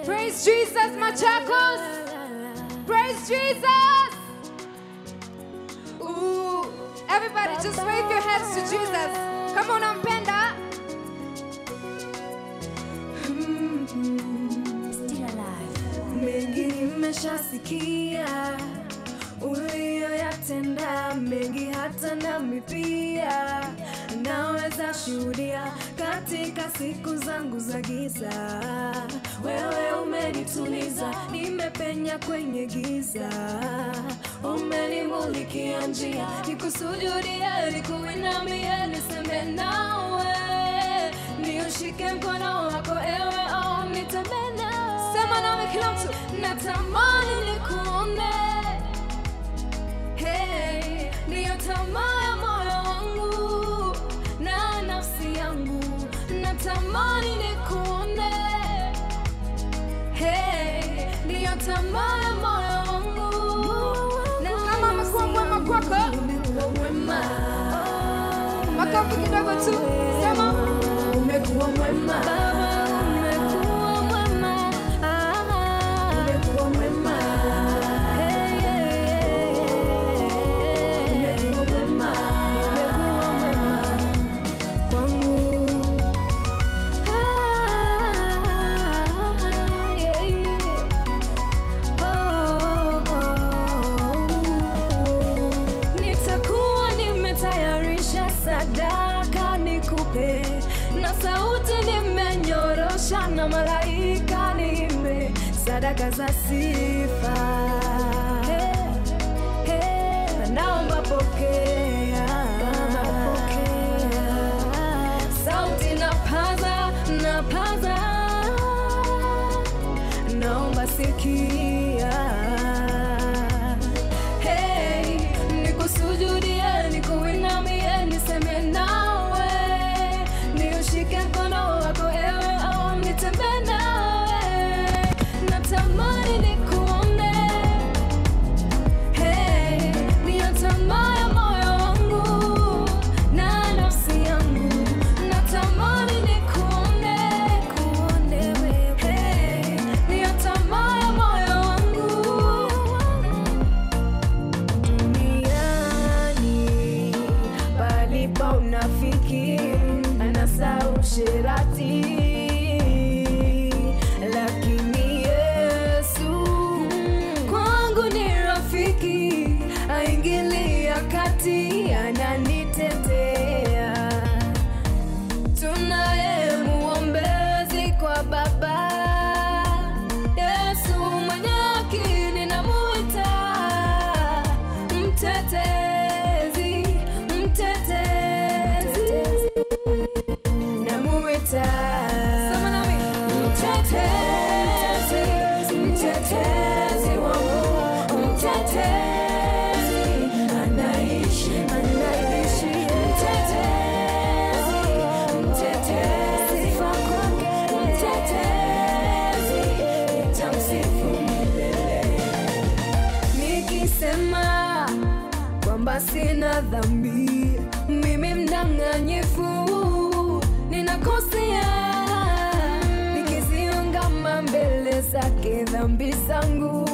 Praise Jesus, Machakos. Praise Jesus. Ooh, everybody just wave your hands to Jesus. Come on, Ampenda. Still alive. mengi nimeshasikia uliyoyatenda mengi hata nami pia naweza shuhudia katika siku zangu za giza wewe umenituliza nimepenya kwenye giza umenimulikia njia nikusujudia nikuinamia niseme nawe niushike mkono wako ewe oh, nitembee nawe Sema nami kila mtu. natamani nikuone hey, ndiyo tamaa ya moyo wangu na nafsi yangu natamani nikuone hey, ndiyo tamaa ya moyo wangu Na Kama amekuwa mwema kwako. umekuwa mwema Makofi kidogo tu. Sema. umekuwa mwema Baba, umekuwa mwema umekuwa mwema Hey, hey, hey. umekuwa mwema umekuwa mwema kwangu Ah, yeah, yeah. Oh, oh, oh. Nitakuwa nimetayarisha sadaka nikupe, na sauti nimenyorosha, na malaika niimbe sadaka za sifa. Hey, hey, naomba pokea, sauti napaza, napaza naomba sikia hey, nikusujudie nikuinamie niseme nawe niushike mkono wako ewe au nitembee nawe natamani nikuone hey, niyo tamaa ya moyo wangu na nafsi yangu natamani nikuone kuone wewe hey, niyo tamaa ya moyo wangu duniani palipo unafiki anasa usherati lakini yesu kwangu ni rafiki aingilia kati ananitetea tunaye muombezi kwa baba yesu mwenye haki ninamuita mtetezi mtetezi namuita Sema nami. mtetezi mtetezi wangu mtetezi anaishi anaishi mtetezi mtetezi sifa kwake mtetezi tamsifu milele nikisema kwamba sina dhambi mimi mdanganyifu ninakosea nikiziungama mbele zake dhambi zangu